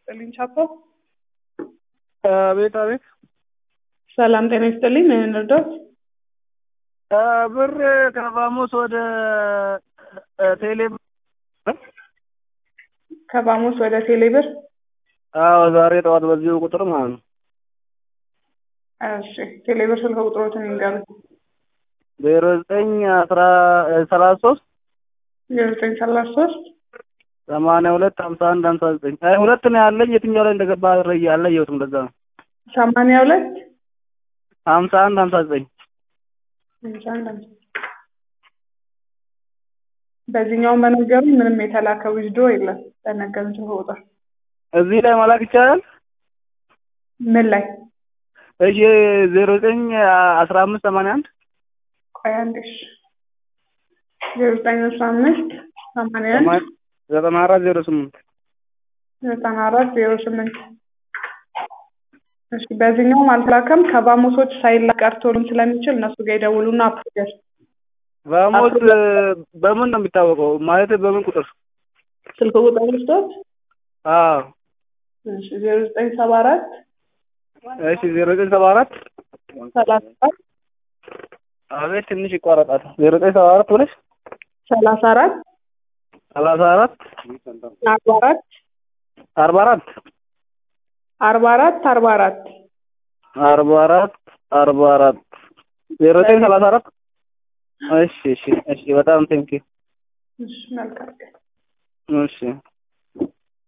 ይስጥልኝ ቻፖ። አቤት አቤት። ሰላም ጤና ይስጥልኝ። ምን እንርዳዎት? ብር ከቫሞስ ወደ ቴሌ ከባሞስ ወደ ቴሌብር። አዎ ዛሬ ጠዋት በዚሁ ቁጥር ማለት ነው። እሺ ቴሌብር ስልክ ቁጥሮትን ይንገሩኝ። ዜሮ ዘጠኝ አስራ ሰላሳ ሶስት ዜሮ ዘጠኝ ሰላሳ ሶስት ሰማንያ ሁለት ሀምሳ አንድ ሀምሳ ዘጠኝ አይ ሁለት ነው ያለኝ። የትኛው ላይ እንደገባ አልለየሁትም። እንደዛ ነው። ሰማንያ ሁለት ሀምሳ አንድ ሀምሳ ዘጠኝ ሀምሳ አንድ ሀምሳ በዚህኛውን በነገሩኝ ምንም የተላከ ዊዝዶ የለም። በነገሩኝ ስልክ ቁጥር እዚህ ላይ መላክ ይቻላል። ምን ላይ እሺ ዜሮ ዘጠኝ አስራ አምስት ሰማንያ አንድ ቆይ አንዴ እሺ ዜሮ ዘጠኝ አስራ አምስት ሰማንያ አንድ ዘጠና አራት ዜሮ ስምንት ዘጠና አራት ዜሮ ስምንት እሺ በዚህኛውም አልተላከም። ከባሞሶች ሳይላክ ቀርቶልም ስለሚችል እነሱ ጋር ይደውሉና አፕሮጀር ቫሞስ በምን ነው የሚታወቀው? ማለት በምን ቁጥር? ስልክ ቁጥር ልስጦት። አዎ እሺ ዜሮ ዘጠኝ ሰባ አራት እሺ ዜሮ ዘጠኝ ሰባ አራት ሰላሳ አራት አቤት ትንሽ ይቋረጣል። ዜሮ ዘጠኝ ሰባ አራት ብለሽ ሰላሳ አራት ሰላሳ አራት አርባ አራት አርባ አራት አርባ አራት አርባ አራት አርባ አራት አርባ አራት ዜሮ ዘጠኝ ሰላሳ አራት እሺ እሺ እሺ በጣም ቴንኪው እሺ መልካም ቀን። እሺ